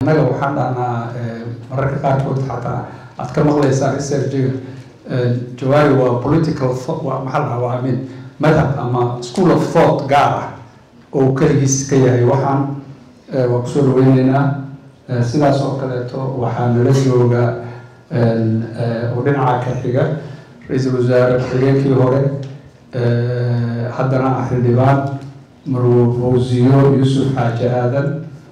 annaga waxaan dhahnaa mararka qaarkood xataa aad ka maqlaysaan srjiga jawaari waa political waa maxaa la waa amin madhab ama school of thought gaar ah oo keligiis ka yahay waxaan waa kusoo dhaweyneynaa sidaas oo kaleeto waxaa nala jooga oo dhinaca ka xiga ra-iisul wasaare xigeenkii hore haddana ah xildhibaan marwo fawziyo yuusuf xaaji aadan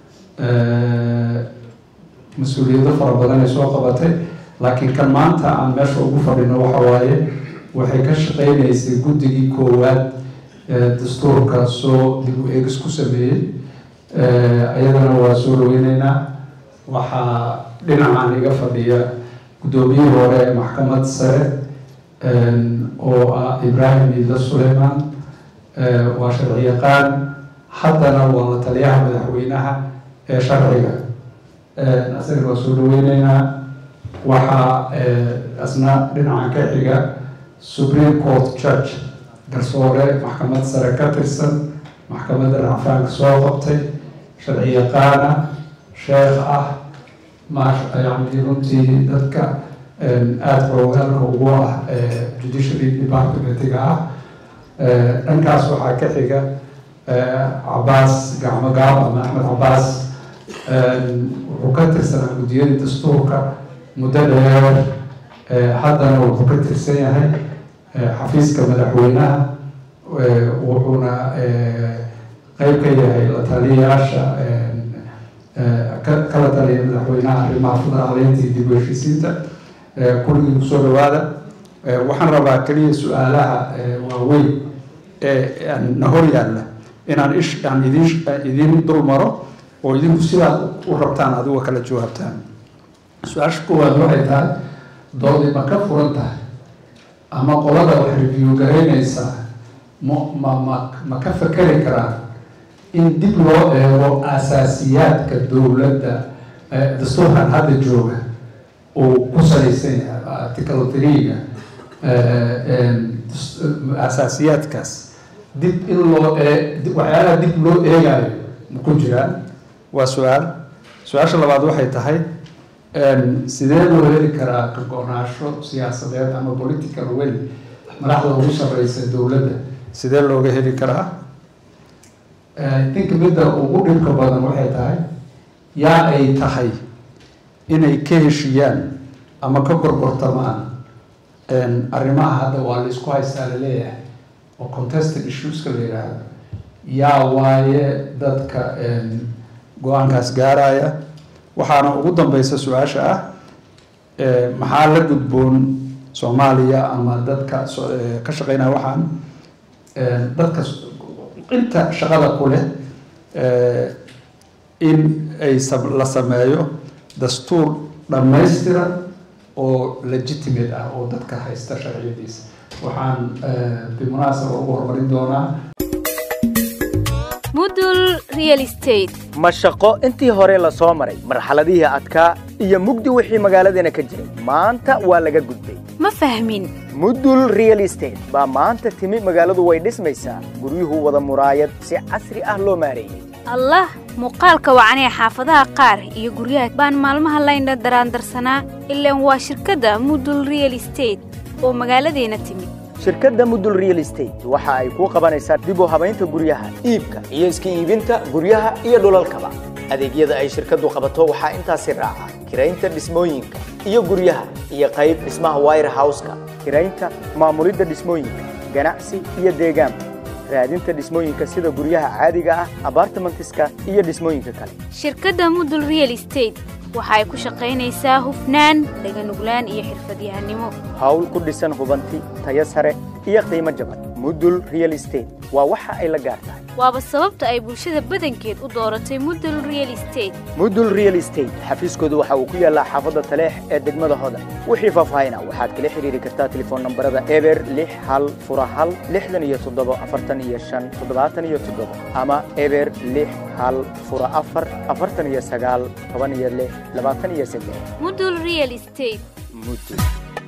mas-uuliyado fara badan ay soo qabatay laakiin kan maanta aan meesha ugu fadhino waxa waaye waxay ka shaqeynaysay guddigii koowaad dastuurka soo dib u eegis ku sameeyey iyadana waa soo dhaweyneynaa waxaa dhinacan iga fadhiya guddoomiyihii hore ee maxkamad sare oo ah ibraahim iida suleyman waa sharci yaqaan haddana waa la taliyaha madaxweynaha ee sharciga asaga waa soo dhaweyneynaa waxaa asna dhinacan ka xiga supreme court church garsoore maxkamad sare ka tirsan maxkamadda racfaanka soo qabtay sharci yaqaana sheekh ah ma yani runtii dadka aada xoogaalka ugu ah judiciary departmentiga ah dhankaas waxaa ka xiga cabaas gacmo gaab ama axmed cabaas wuxuu ka tirsanaa guddiyada dastuurka muddo dheer haddana wuxuu ka tirsan yahay xafiiska madaxweynaha wuxuuna qeyb ka yahay la taliyayaasha kala taliya madaxweynaha arrimaha federaaleynta iyo dib u heshiisiinta kulligii kusoo dhawaada waxaan rabaa keliya su-aalaha waaweyn ee na hor yaalla inaan ish aan idin idin dul maro oo idinku sidaad u rabtaan adigo kala jawaabtaan su-aasha koowaad waxay tahay doodi ma ka furan tahay ama qolada wax review garaynaysaa ma ma ma ma ka fakeri karaan in dib loo eego asaasiyaadka dowladda dastuurkan hadda jooga uu ku salaysan yahay article three-ga asaasiyaadkaas dib in loo ee waxyaalaha dib loo eegayo ma ku jiraan waa su-aal su-aasha labaad waxay tahay sidee loo heli karaa ka go-naansho siyaasadeed ama political wel madaxda ugu sareysa dowladda sidee looga heli karaa dinka midda ugu dhibka badan waxay tahay yaa ay tahay inay ka heshiyaan ama ka gorgortamaan arrimaha hadda waa la isku haystaa laleeyahay oo contested issueska la yidhaahdo yaa waaye dadka go-aankaas gaaraya waxaana ugu dambeysa su-aasha ah maxaa la gudboon soomaaliya ama dadka ka shaqeynaya waxaan dadka inta shaqada ku leh in ay la sameeyo dastuur dhammaystiran oo legitimate ah oo dadka haysta sharciyadiisa waxaan bimunaasaba ugu horumarin doonaa mudul real estate ma shaqo intii hore la soo maray marxaladihii adkaa iyo mugdi wixii magaaladeena ka jiray maanta waa laga gudbay ma fahmin mudul real estate baa maanta timi magaaladu way dhismaysaa guryuhu wada muraayad si casri ah loo maareeyey allah muuqaalka wacanee xaafadaha qaar iyo guryaha baan maalmaha laynha daraandarsanaa ilaan waa shirkadda mudul real estate oo magaaladeena timid shirkadda mudul real estate waxa ay kuu qabanaysaa dib u habaynta guryaha iibka iyo iska iibinta guryaha iyo dhulalkaba adeegyada ay shirkaddu qabato waxaa intaasi raaca kiraynta dhismooyinka iyo guryaha iyo qayb dhismaha wire houseka kiraynta maamulidda dhismooyinka ganacsi iyo deegaanka raadinta dhismooyinka sida guryaha caadiga ah abartimentiska iyo dhismooyinka kale shirkadda mudul real estate waxa ay ku shaqaynaysaa hufnaan dhaganuglaan iyo xirfadyahanimo hawl ku dhisan hubanti tayo sare iyo qiimo jaban mudul real estate waa waxa ay la gaar tahay waaba sababta ay bulshada badankeed u dooratay mudul real estate mudul real estate xafiiskoodu waxa uu ku yaallaa xaafadda taleex ee degmada hodan wixii faahfaahina waxaad kala xidhiiri kartaa telefoon nambarada eber lix hal fura hal lixdan iyo toddobo afartan iyo shan toddobaatan iyo toddobo ama eber lix hal fura afar afartan iyo sagaal toban iyo lix labaatan iyo saddex mudul real estate mudul